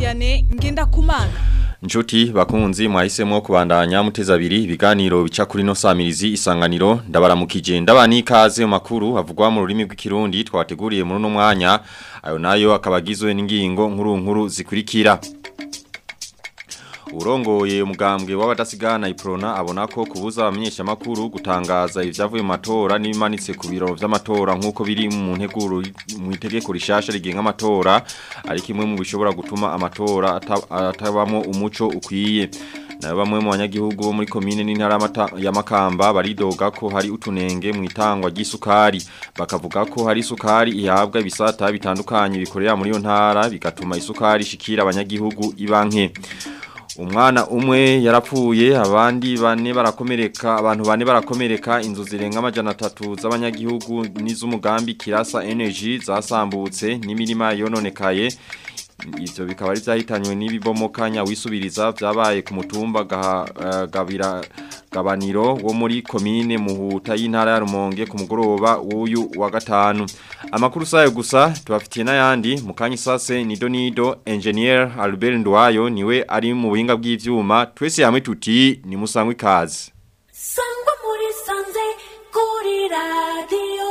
Vianney Ngendakumana Nshuti bakunzi mwahisemo kubandanya muteza abiri ibiganiro bica kuri no samirizi isanganiro ndabaramukije ndabani ikaze mu makuru havugwa mu rurimi rw'ikirundi twateguriye muri no mwanya ayo nayo akabagizwe n'ingingo nkuru nkuru zikurikira Urongoye umugambwe w'abadasigana iprona abona ko kubuza abamenyesha makuru gutangaza ivyavuye mu matora n'ibimanitse ku biro vy'amatora nkuko biri mu nteguro mu itegeko rishasha rigenga amatora ari kimwe mu bishobora gutuma amatora atabamo umuco ukwiye na bamwe mu banyagihugu bo muri komine n'intara ya Makamba baridoga ko hari utunenge mu itangwa ry'isukari bakavuga ko hari isukari ihabwa ibisata bitandukanye bikorera muri yo ntara bigatuma isukari shikira abanyagihugu ibanke umwana umwe yarapfuye abandi bane barakomereka abantu bane barakomereka inzu zirenga amajana atatu z'abanyagihugu n'iz'umugambi kirasa energy zasambutse n'imirima yononekaye ivyo bikaba ari vyahitanywe n'ibibomokanya wisubiriza vyabaye ku mutumba gabira gabaniro wo muri komine muhuta y'intara ya Rumonge ku mugoroba w'uyu wa gatanu amakuru sayo gusa tubafitiye n'ayandi mu kanya sase nido nido engineer Albert Ndwayo niwe ari mu buhinga bw'ivyuma twese hamwe tuti ni musangwe kazi sangwa muri sanze kuri radio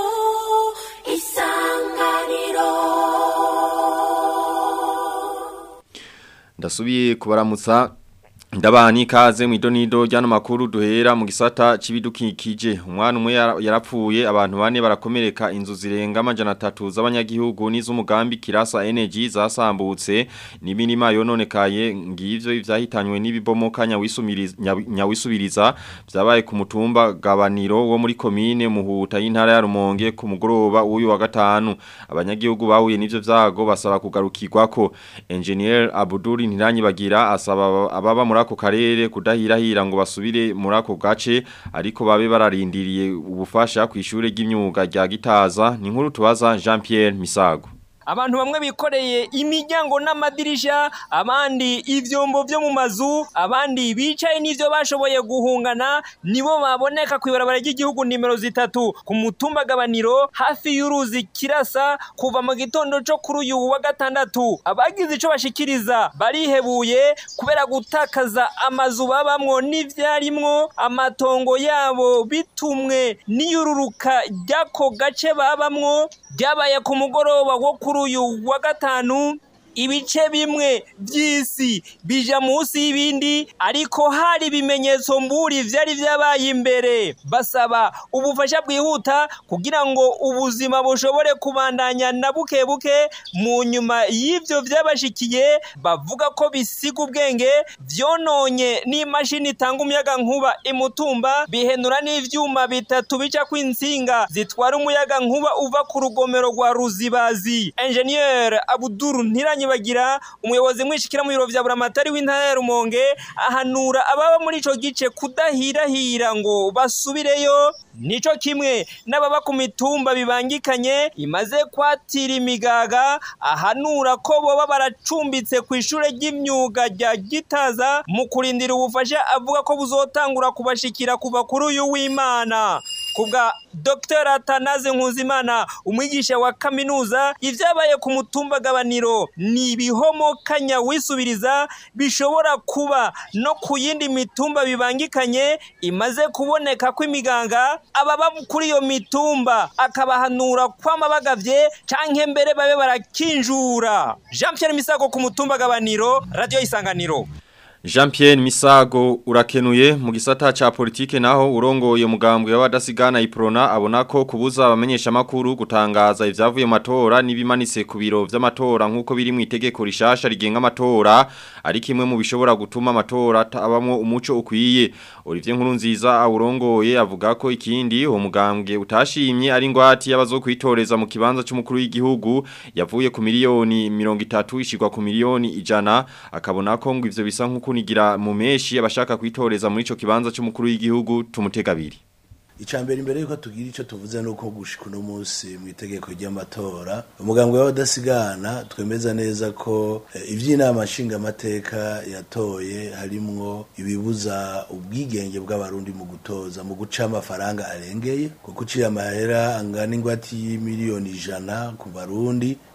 isanganiro ndasubiye kubaramutsa Ndabani kaze mu idonido ryano makuru duhera mu gisata cibidukikije umwana umwe yarapfuye abantu bane barakomereka inzu zirenga amajana 3 z'abanyagihugu n'iz'umugambi kirasa energy zasambutse n'iminima yononekaye ngivyo ivyahitanywe n'ibibomokanya wisumiriza nyawisubiriza vyabaye ku mutumba gabaniro wo muri komine muhuta y'intara ya Rumonge ku mugoroba uyu wa gatanu abanyagihugu bahuye n'ivyo vyago basaba kugarukirwako engineer Abdul Ntiranyibagira asaba ababa muri ako karere kudahirahira ngo basubire muri ako gace ariko babe bararindiriye ubufasha ku ishure ry'imyuga rya Gitaza ni nkuru tubaza Jean Pierre Misago abantu bamwe bikoreye imiryango n'amadirisha abandi ivyombo vyo mu mazu abandi bicaye n'ivyo bashoboye guhungana nibo baboneka ku ibarabara ry'igihugu nimero zitatu ku mutumba gabaniro hafi y'uruzi kirasa kuva mu gitondo co kuri uyu wa gatandatu abagize ico bashikiriza barihebuye kubera gutakaza amazu babamwo n'ivyarimwo amatongo yabo bitumwe n'iyururuka ry'ako gace babamwo ryabaye ku mugoroba wo kuri uyu wa gatanu ibice bimwe by'isi bija munsi y'ibindi ariko hari ibimenyetso mburi vyari vyabaye imbere basaba ubufasha bwihuta kugira ngo ubuzima bushobore kubandanya na buke buke mu nyuma y'ivyo vyabashikiye bavuga ko bisiga ubwenge vyononye n'imashini itanga umuyaga nkuba imutumba bihenura n'ivyuma bitatu bica kw'insinga zitwara umuyaga nkuba uva ku rugomero rwa ruzibazi engineer abuduru ntiranye bagira umuyobozi mwishikira mu biro vya buramatari w'intara ya Rumonge ahanura ababa muri ico gice kudahirahira ngo basubireyo nico kimwe n'ababa ku mitumba bibangikanye imaze kwatira imigaga ahanura ko boba baracumbitse ku ishure ry'imyuga rya Gitaza mu kurindira ubufasha avuga ko buzotangura kubashikira kuva kuri uyu w'Imana kubwa Dr. Atanaze Nkuzimana umwigisha wa kaminuza ivyabaye ku mutumba gabaniro ni ibihomokanya wisubiriza bishobora kuba no ku yindi mitumba bibangikanye imaze kuboneka ko imiganga ababa kuri iyo mitumba akabahanura kwama bagavye canke mbere babe barakinjura Jean Pierre Misago ku mutumba gabaniro radio isanganiro Jean Pierre Misago urakenuye mu gisata cha politike naho urongoye mugambwe w'abadasigana iprona abona ko kubuza abamenyesha makuru gutangaza ivyavuye mu matora nibimanitse ku biro vy'amatora nkuko biri mu itegeko rishasha rigenga amatora ari kimwe mu bishobora gutuma amatora abamwo umuco ukwiye Olivier Nkurunziza awurongoye avuga ko ikindi uwo mugambwe utashimye ari ngwati y'abazokwitoreza mu kibanza cy'umukuru w'igihugu yavuye ku miliyoni 30 ishigwa ku miliyoni ijana akabona ko ngo ivyo bisa nkuko kunigira mu meshi abashaka kwitoreza muri ico kibanza cy'umukuru w'igihugu tumutegabiri icambere imbere yuko tugira ico tuvuze nuko gushika uno munsi mu itegeko ry'amatora umugambwe w'abadasigana twemeza neza ko eh, ivy'inama nshingamateka yatoye harimwo ibibuza ubwigenge bw'abarundi mu gutoza mu guca amafaranga arengeye kuko uciye amahera angana ingwati y'imiliyoni ijana ku barundi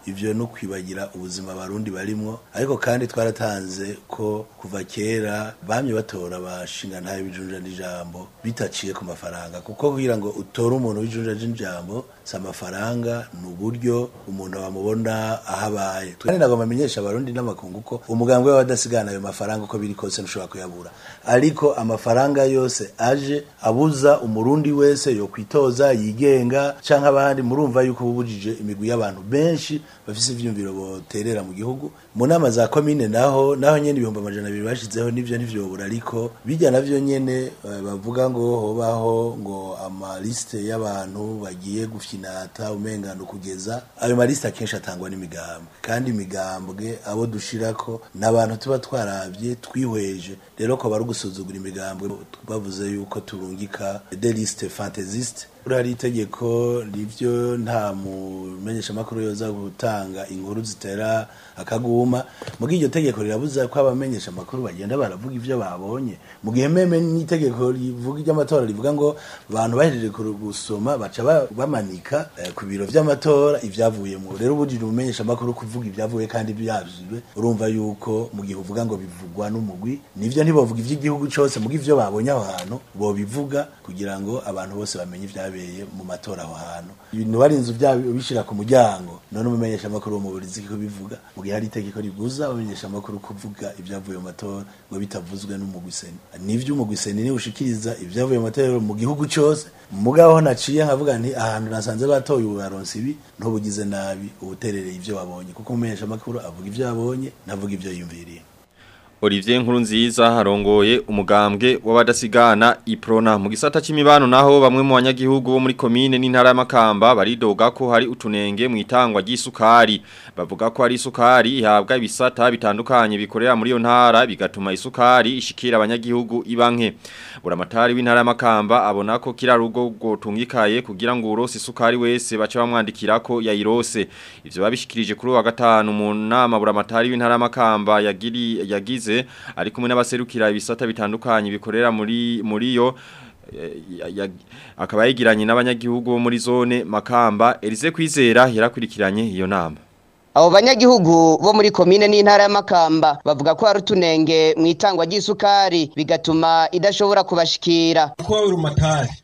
ivyo no kwibagira ubuzima abarundi barimwo ariko kandi twaratanze ko kuva kera bamye batora abashinga ntayo bijunja n'ijambo bitaciye ku mafaranga kuko kugira ngo utore umuntu w'ijunja n'ijambo si amafaranga ni uburyo umuntu bamubona aho abaye kandi nagomba amenyesha abarundi n'amakungu ko umugambi we wadasigana ayo mafaranga uko biri kose ntushobora kuyabura ariko amafaranga yose aje abuza umurundi wese yo kwitoza yigenga canke abandi murumva yuko bubujije imigwi y'abantu benshi bafise ivyumviro boterera mu gihugu mu nama za komine naho naho nyene ibihumbi amajana abiri bashizeho nivyo ntivyobura ariko bijya navyo nyene eh, bavuga ngo hobaho ngo amaliste y'abantu bagiye gufyinata umengano kugeza ayo maliste akenshi atangwa n'imigambwe kandi imigambwe abo dushirako n'abantu tuba twaravye twihweje rero ko bari gusuzugura imigambwe bavuze yuko turungika des listes fantaisistes hari itegeko rivyo nta mumenyesha makuru yoza gutanga inkuru zitera akaguma mugihe iryo tegeko rirabuza ko abamenyesha makuru bagenda baravuga ivyo babonye mu gihe meme n'itegeko rivuga iry'amatora rivuga ngo abantu bahejeje kuru- gusoma baca ba- bamanika eh, ku biro vy'amatora ivyavuyemo rero ubujije umumenyesha makuru kuvuga ibyavuye kandi byavuzwe urumva yuko mu gihe uvuga ngo bivugwa n'umugwi nivyo ntibovuga ivy'igihugu cose mugihe ivyo babonye aho hantu bobivuga kugira ngo abantu bose bamenye ivyabeye mu matora aho hantu ibintu barinze bishira ku muryango none umumenyesha makuru wo mu burizi ko bivuga mu gihe hari itegeko ribuza abamenyesha makuru kuvuga ibyavuye mu matora ngo bitavuzwe n'umugwi seni nivyo umugwi seni niwe ushikiriza ibyavuye mu matora mu gihugu cose mugaho naciye nkavuga nti ahantu nasanze batoye ubaronse ibi ntubugize nabi ubuterereye ivyo babonye kuko umumenyesha makuru avuga ivyo yabonye navuga ivyo yumviriye Olivier Nkurunziza harongoye umugambwe w'abadasigana iprona mu gisata c'imibano naho bamwe mu banyagihugu bo muri komine n'intara y'amakamba baridoga ko hari utunenge mu itangwa ry'isukari bavuga ko hari isukari ihabwa ibisata bitandukanye bikorera muri iyo ntara bigatuma isukari ishikira abanyagihugu ibanke buramatari w'intara y'amakamba abona ko kira rugo gotungikaye kugira ngo urose isukari wese bace bamwandikira ko yayirose ivyo babishikirije kuri uyu wa gatanu mu nama buramatari w'intara y'amakamba yagiri yagize ari kumwe n'abaserukira ibisata bitandukanye bikorera muri muri yo eh, ya- ya- akaba yigiranye n'abanyagihugu bo muri zone Makamba Elize Kwizera yarakurikiranye iyo nama abo banyagihugu bo muri komine n'intara y'amakamba bavuga ko hari utunenge mu itangwa ry'isukari bigatuma idashobora kubashikira kuba urumatari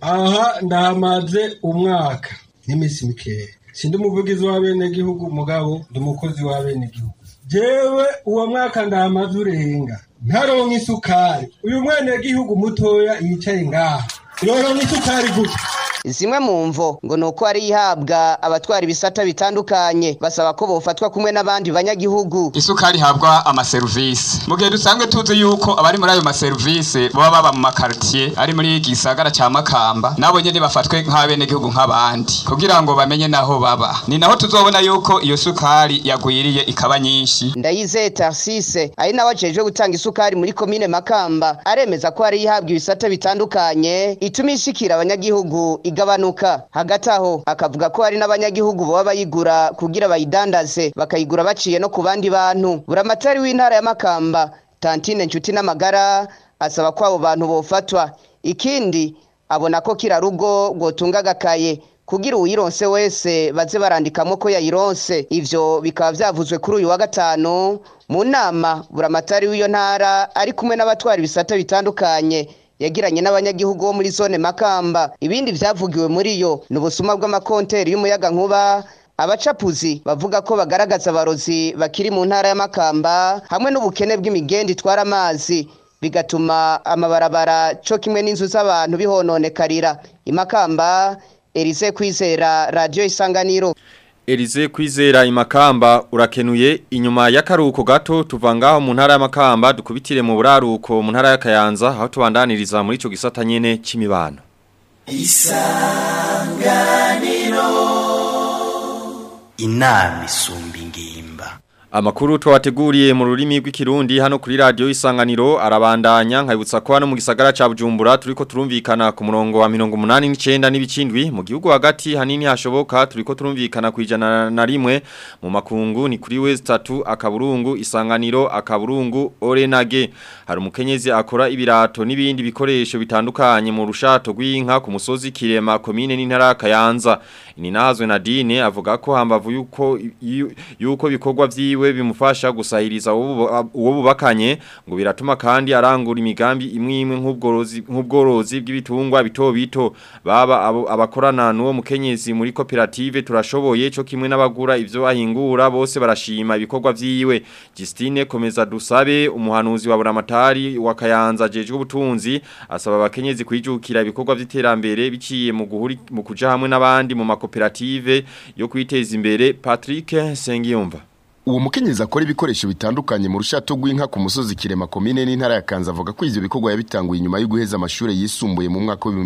aha ndahamaze umwaka n'iminsi mikeya sindi umuvugizi w'abenegihugu mugabo ndi umukozi w'abenegihugu jewe uwo mwaka ndahamaze urenga ntaronka isukari uyu mwenegihugu mutoya yicaye ngaha yoronka isukari gute zimwe mu mvo ngo ni uko hari ihabwa abatwara ibisata bitandukanye basaba ko bofatwa kumwe n'abandi banyagihugu isukari ihabwa amaserivisi mu gihe dusanzwe tuzi yuko abari muri ayo maserivisi baba baba mu makaritiye ari muri gisagara ca makamba nabo nyene bafatwe nk'abenegihugu nk'abandi kugira ngo bamenye naho baba ni naho tuzobona yuko iyo sukari yagwiriye ikaba nyinshi ndayizeye tarsise ari nawe ajejwe gutanga isukari muri komine makamba aremeza ko hari ihabwa ibisata bitandukanye ituma ishikira abanyagihugu igabanuka hagati aho akavuga ko hari n'abanyagihugu baba bayigura kugira bayidandaze bakayigura baciye no ku bandi bantu buramatari w'intara ya makamba tantine nshuti n'amagara asaba ko abo bantu bofatwa ikindi abona ko kira rugo rwotunga agakaye kugira uwironse wese baze barandikamo ko yayironse ivyo bikaba vyavuzwe kuri uyu wa gatanu mu nama buramatari w'iyo ntara ari kumwe n'abatwara ibisata bitandukanye yagiranye n'abanyagihugu bo muri zone makamba ibindi vyavugiwe muri yo ni ubusuma bw'amakonteri y'umuyaga nkuba abacapuzi bavuga ko bagaragaza abarozi bakiri mu ntara ya makamba hamwe n'ubukene bw'imigenda itwara amazi bigatuma amabarabara co kimwe n'inzu z'abantu bihononekarira imakamba Elise Kwizera Radio Isanganiro Elize Kwizera imakamba urakenuye inyuma y'akaruko gato tuvangaho mu ntara y'amakamba dukubitire mu buraruko mu ntara y'akayanza aho tubandaniriza muri ico gisata nyene c'imibano inama isumba ingimba Amakuru twateguriye mu rurimi rw'ikirundi hano kuri radio isanganiro arabandanya nkabutsa ko hano mu gisagara ca Bujumbura turiko turumvikana ku murongo wa 89 n'ibicindwi mu gihugu hagati hanini hashoboka turiko turumvikana kwijana na rimwe mu makungu ni kuri West 3 akaburungu isanganiro akaburungu Orenage hari umukenyezi akora ibirato n'ibindi bikoresho bitandukanye mu rushato rw'inka ku musozi Kirema komine n'intara Kayanza Ininahazwe Nadine avuga ko hambavu yuko yuko bikorwa vyiwe wiwe bimufasha gusahiriza uwo bubakanye ngo biratuma kandi arangura imigambi imwe imwe nk'ubworozi nk'ubworozi bw'ibitungwa bito bito baba abakorana n'uwo mukenyezi muri koperative turashoboye cyo kimwe n'abagura ivyo ahingura bose barashima ibikorwa vyiwe Justine komeza dusabe umuhanuzi wa buramatari wa Kayanza jejwe ubutunzi asaba abakenyezi kwijukira ibikorwa vy'iterambere biciye mu guhuri mu kuja hamwe n'abandi mu makoperative yo kwiteza imbere Patrick Sengiyumva Uwo mukenyezi akora ibikoresho bitandukanye mu rushato rw'inka ku musozi Kirema komine n'intara ya Kanza avuga ko ivyo bikorwa yabitanguye inyuma yo guheza amashuri yisumbuye mu mwaka wa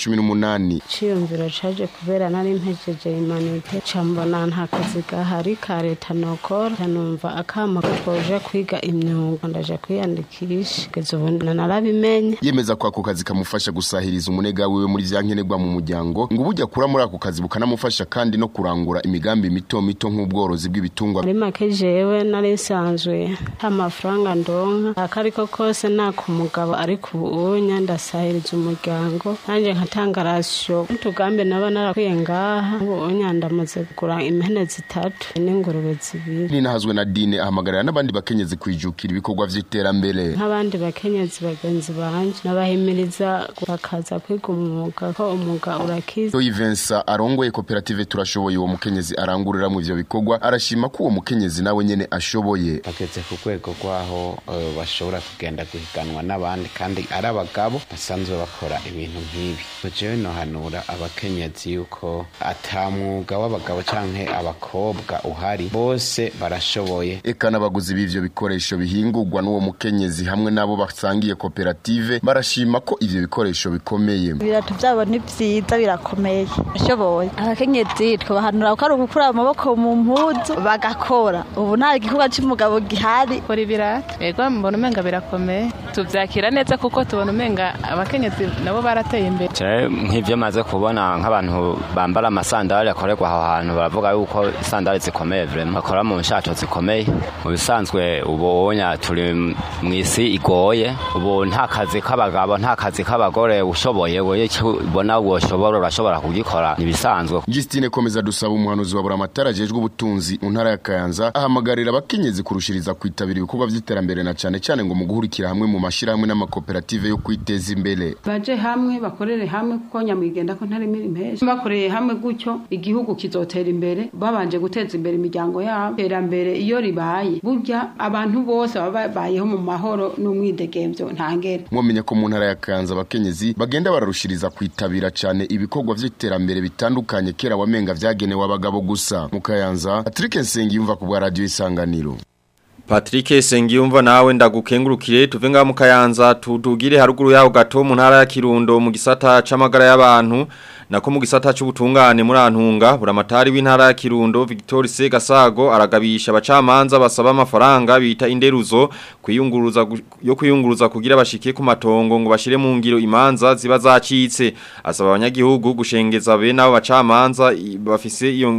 2018. Ciyumviro caje kubera nari mpejeje imanite cambona nta kazi gahari ka leta nokora numva akama koje kwiga imyuga ndaje kwiyandikisha kugeza ubu narabimenye. Yemeza ko ako kazi kamufasha gusahiriza umunega wiwe muri vyankenerwa mu muryango ngo ubujya kura muri ako kazi bukanamufasha kandi no kurangura imigambi mito mito nk'ubworozi bw'ibitungwa. Muri jewe nari nsanzwe nta mafaranga ndonka akariko kose naka umugabo ariko ubunya ndasahiriza umuryango nanjye nkatanga rasiyo n'utugambi naba narakwiye ngaha ubunya ndamaze kugura impene zitatu n'ingurube zibiri ninahazwe na dine ahamagarira n'abandi bakenyezi kwijukira ibikorwa vy'iterambere nk'abandi bakenyezi bagenzi banje nabahimiriza bakaza kwiga umwuga ko umwuga urakiza Toyi Vincent arongoye koperative turashoboye uwo mukenyezi aranguriramwo ivyo bikorwa arashima ko uwo mukenyezi nawe nyene ashoboye bageze ku rwego rwaho uh, bashobora kugenda guhiganwa n'abandi kandi ari abagabo basanzwe bakora ibintu nk'ibi jewe nohanura abakenyezi yuko ata mwuga w'abagabo canke abakobwa uhari bose barashoboye eka n'abaguzi b'ivyo bikoresho bihingurwa n'uwo mukenyezi hamwe n'abo basangiye koperative barashima ko ivyo bikoresho bikomeye ibirato byabo ni vyiza birakomeye ashoboye abakenyezi twabahanura ko ari ugukura amaboko mu mpuzu bagakora ubu nta gikorwa cy'umugabo gihari kora ibirato yego mbona umenga birakomeye tuvyakira neza kuko tubona umenga abakenyezi nabo barateye imbere nk'ivyo maze kubona nk'abantu bambara amasandali akorerwa aho hantu baravuga yuko isandali zikomeye vrema bakora mu nshato zikomeye mu bisanzwe ubunya turi mu isi igoye ubu nta kazi k'abagabo nta kazi k'abagore ushoboye wewe ubona woshobora urashobora kugikora nibisanzwe Justine komeza dusaba umuhanuzi wa buramatara ajejwe ubutunzi mu ntara ya Kayanza ahamagarira abakenyezi kurushiriza kwitabira ibikorwa vy'iterambere na cane cane ngo mu guhurikira hamwe mu mashirahamwe n'amakoperative yo kwiteza imbere baje hamwe bakorere hamwe kuko nyamwigenda ko ntari miri mpesha bakoreye hamwe gutyo igihugu kizotera imbere babanje guteza imbere imiryango yabo iterambere iyo ribaye burya abantu bose baba babayeho mu mahoro n'umwidegemvyo ntangere mwomenya ko mu ntara ya Kayanza abakenyezi bagenda bararushiriza kwitabira cane ibikorwa vy'iterambere bitandukanye kera wamenga vyagenewe abagabo gusa mu Kayanza Patrick Nsengiyumva ku bwa radio isanganiro Patrick Sengiyumva nawe ndagukengurukire tuve nga mu Kayanza tudugire haruguru yaho gato mu ntara ya Kirundo mu gisata c'amagara y'abantu nako mu gisata c'ubutungane muri antunga buramatari w'intara ya Kirundo Victor Segasago aragabisha abacamanza basaba amafaranga bita inderuzo kwiyunguruza yo kwiyunguruza kugira bashike ku matongo ngo bashire mu ngiro imanza ziba zacitse asaba abanyagihugu gushengeza be nabo bacamanza bafise iyo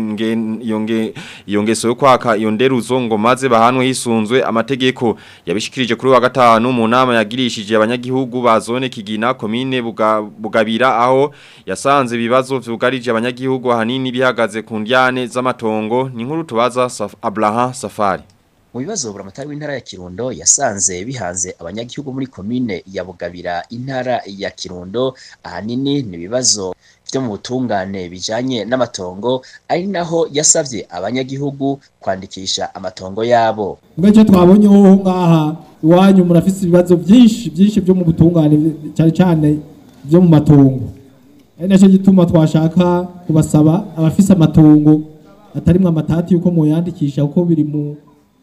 nge iyo ngeso yo kwaka iyo nderuzo ngo maze bahanwe hisunzwe amategeko yabishikirije kuri wa gatanu mu nama yagirishije abanyagihugu ba zone Kigina commune buga, Bugabira aho yasanze ibibazo vyugarije abanyagihugu ahanini bihagaze ku ndyane z'amatongo ni nkuru tubaza Saf Abraham Safari mu bibazo buramatari w'intara ya Kirundo yasanze bihanze abanyagihugu muri komine ya Bugabira intara ya Kirundo ahanini ni ibibazo byo mu butungane bijanye n'amatongo ari naho yasavye abanyagihugu kwandikisha amatongo yabo Mbeje twabonye ho ngaha iwanyu murafise ibibazo byinshi byinshi byo mu butungane cyane cyane byo mu matongo ari nacyo gituma twashaka kubasaba abafise amatongo atarimwe amatati yuko muyandikisha kuko biri mu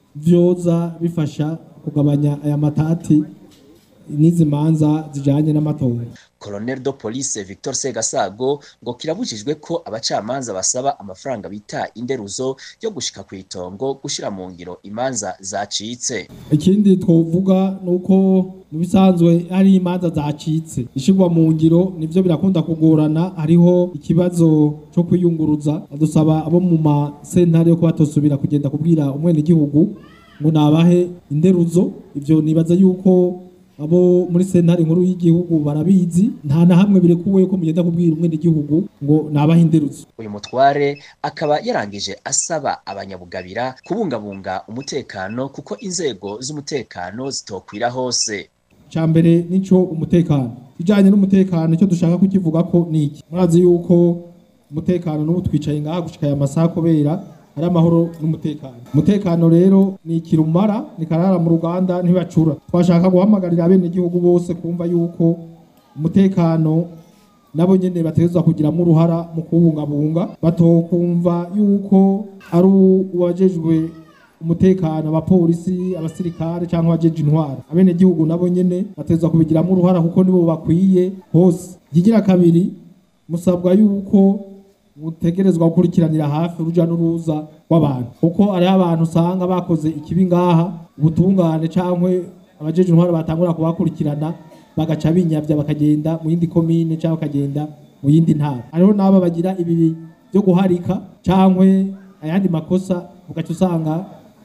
vyoza bifasha kugabanya aya matati n'izi manza zijanye n'amatongo Colonel de Police Victor Segasago ngo kirabujijwe ko abacamanza basaba amafaranga bita inderuzo yo gushika ku itongo gushira mu ngiro imanza zacitse ikindi twovuga nuko mu bisanzwe hari imanza zacitse ishigwa mu ngiro nivyo birakunda kugorana hariho ikibazo cyo kwiyunguruza dusaba abo mu masentare yo kuba tosubira kugenda kubwira umwene gihugu ngo nabahe inderuzo ivyo nibaza yuko abo muri sentare nkuru y'igihugu barabizi nta na hamwe birekuwe ko mugenda kubwira umwene gihugu ngo nabahe inderuzo uyu mutware akaba yarangije asaba abanyabugabira kubungabunga umutekano kuko inzego z'umutekano zitokwira hose cyambere nico umutekano kijanye n'umutekano icyo dushaka kukivuga ko niki murazi yuko umutekano n'ubu twicaye ngaha gushika aya masaha kubera ari amahoro n'umutekano umutekano rero ni ikirumara ni karara mu ruganda ntibacura twashaka guhamagarira abene igihugu bose kumva yuko umutekano nabo nyene bategerezwa kugiramo uruhara mu kubungabunga batokumva yuko ari uwajejwe umutekano abapolisi abasirikare cyangwa abajeje intwara abene gihugu nabo nyene bategerezwa kubigiramo uruhara kuko nibo bakwiye hose ikigira kabiri musabwa yuko butegerezwa gukurikiranira hafi uruja n'uruza rw'abantu kuko hariho abantu usanga bakoze ikibi ngaha ubutungane cankwe abajeje intwara batangura kubakurikirana bagaca binyavya bakagenda mu yindi komine cyangwa bakagenda mu yindi ntara hariho n'aba bagira ibi byo guharika cankwe ayandi makosa ugaca usanga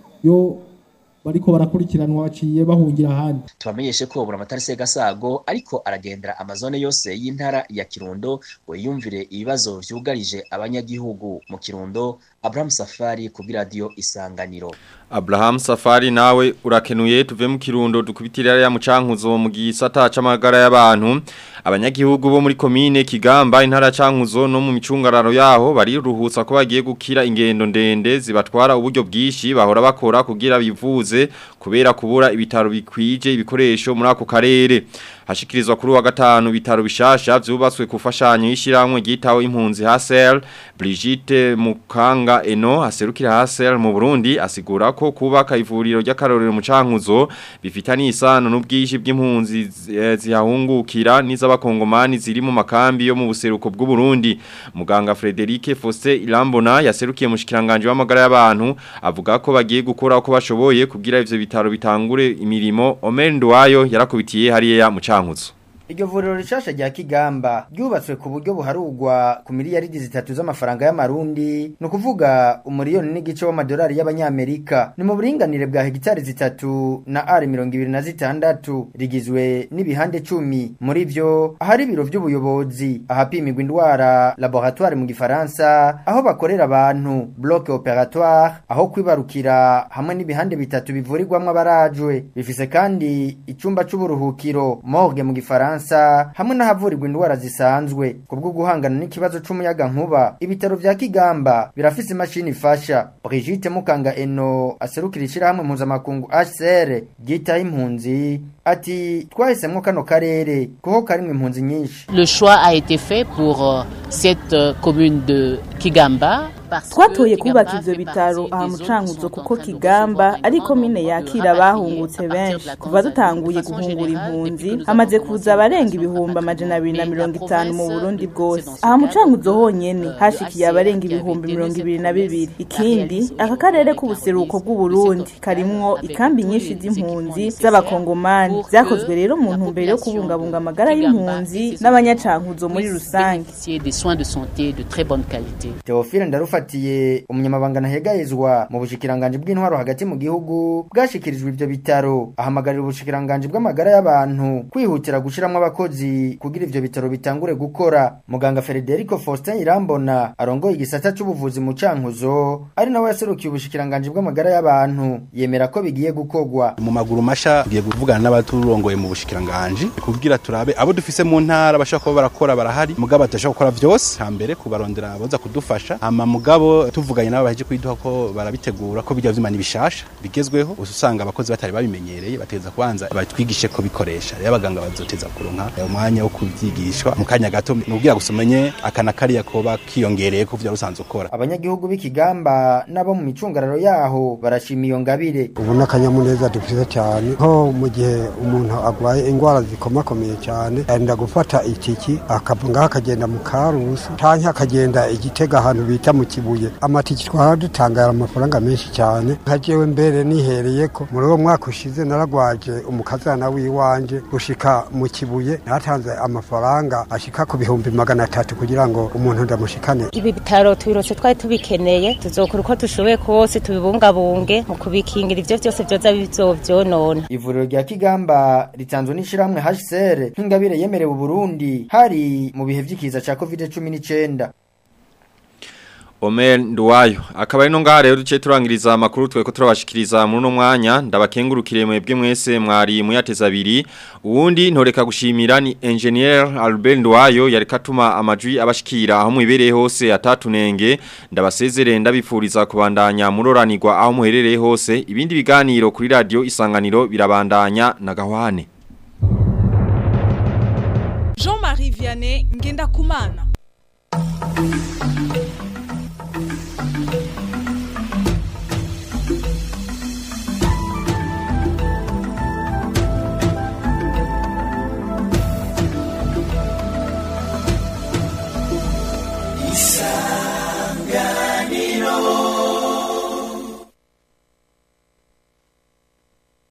yo bariko barakurikiranwa baciye bahungira ahandi tubamenyeshe ko buramatari segasago ariko aragendera amazone yose y'intara ya kirundo ngo yiyumvire ibibazo vyugarije abanyagihugu mu kirundo abraham safari kuri radiyo isanganiro Abraham Safari nawe urakenuye tuve mu kirundo dukubitira ya mucankuzo mu gisata c'amagara y'abantu abanyagihugu bo muri komine Kigamba intara cankuzo no mu micungararo yaho bari ruhutsa ko bagiye gukira ingendo ndende zibatwara uburyo bwishi bahora bakora kugira bivuze kubera kubura ibitaro bikwije ibikoresho muri ako karere hashikirizwa kuri wa gatanu bitaro bishasha vyubatswe kufashanyo y'ishiramwe gitaho impunzi Hasel Brigitte Mukanga Eno aserukira Hasel mu Burundi asigura ko kubaka ivuriro ry'akarorero mu cankuzo bifitanye isano n'ubwishi bw'impunzi zihahungukira n'iz'abakongomani ziri mu makambi yo mu buseruko bw'u Burundi muganga Frederic Fosse Irambona yaserukiye mu shikiranganje w'amagara y'abantu avuga ko bagiye gukora uko bashoboye kugira ivyo bitaro bitangure imirimo Omer Ndwayo yarakubitiye hariya mu cankuzo Iryo vuriro rishasha rya Kigamba ryubatswe ku buryo buharugwa ku miliyaridi zitatu z'amafaranga y'amarundi no kuvuga umuriyoni n'igice w'amadolari y'abanyamerika ni mu buringanire bwa hegitari zitatu na ari mirongo ibiri na zitandatu rigizwe n'ibihande cumi muri vyo ahari ibiro vy'ubuyobozi ahapimirwa indwara laboratoire mu gifaransa aho bakorera abantu bloc operatoire aho kwibarukira hamwe n'ibihande bitatu bivurirwamwo abarajwe bifise kandi icumba c'uburuhukiro morgue mu gifaransa Faransa hamwe n'ahavurirwa indwara zisanzwe kubwo guhangana n'ikibazo c'umuyaga nkuba ibitaro vya Kigamba birafise imashini ifasha Brigitte Mukanga Eno aserukira ishirahamwe mpuzamakungu HCR gita impunzi ati twahisemwo kano karere kuko karimwe impunzi nyinshi Le choix a été fait pour euh, cette euh, commune de Kigamba twatoye kubaka ivyo bitaro aha mu cankuzo kuko kigamba ari komine yakira abahungutse benshi kuva dutanguye guhungura impunzi hamaze kuza abarenga ibihumbi amajana abiri na mirongo itanu mu burundi bwose aha mu cankuzo honyene hashikiye abarenga ibihumbi mirongo ibiri na bibiri ikindi aka karere k'ubuseruko bw'uburundi karimwo ikambi nyinshi z'impunzi z'abakongomani vyakozwe rero mu ntumbero yo kubungabunga amagara y'impunzi n'abanyacankuzo muri rusange des soins de santé de très bonne qualité Theophile ndarufatiye umunyamabanga ntahegayezwa mu bushikiranganje bw'intwaro hagati mu gihugu bwashikirijwe ivyo bitaro ahamagarira ubushikiranganje bw'amagara y'abantu kwihutira gushiramwo abakozi kugira ivyo bitaro bitangure gukora muganga Federico Faustin Irambona arongoye igisata c'ubuvuzi mu cankuzo ari nawe yaserukiye ubushikiranganje bw'amagara y'abantu yemera ko bigiye gukogwa mu maguru masha tugiye kuvugana n'abaturongoye mu bushikiranganje kugira turabe abo dufise mu ntara bashaka kuba barakora barahari mugabo batashaka gukora byose hambere kubarondera aboza kudufasha ama mugabo tuvuganye nabo baheje kwiduha ko barabitegura ko bijya vyimana bishasha bigezweho usanga abakozi batari babimenyereye bateza kubanza batwigishe ko bikoresha rero abaganga bazoteza kuronka umwanya wo kuvyigishwa mu kanya gato nubwira gusumenye akana kariya koba kiyongereye ku vyo rusanzwe ukora abanyagihugu b'ikigamba nabo mu micungararo yaho barashima iyo ngabire ubu n'akanyamuneza dufite cyane nko mu gihe umuntu agwaye indwara zikomakomeye cyane arinda gufata itiki akava ngaho akagenda mu karusi canke akagenda igitega ahantu bita mu kibuye amatiki twara dutangara amafaranga menshi cyane nka jewe mbere nihereye ko muri uwo mwaka ushize naragwaje umukazana w'iwanje gushika mu kibuye natanze amafaranga ashika ku bihumbi magana atatu kugira ngo umuntu ndamushikane ibi bitaro tubirose twari tubikeneye tuzokora uko dushoboye kose tubibungabunge mu kubikingira ivyo vyose vyoza bizovyonona ivuriro rya kigamba ritanzwe n'ishiramwe HCR nk'ingabire yemerewe Burundi hari mu bihe vy'ikiza ca COVID-19 Omer Nduwayo akaba ari no ngaha rero duce turangiriza amakuru tweko turabashikiriza muri no mwanya ndabakengurukire mwebwe mwese mwari muyateza abiri uwundi ntoreka gushimira ni engineer Albert Nduwayo yari katuma amajwi abashikira aho mwibereye hose atatunenge ndabasezere ndabifuriza kubandanya muroranirwa aho muherereye hose ibindi biganiro kuri radio isanganiro birabandanya na gahwane Jean-Marie Vianney Ngenda Kumana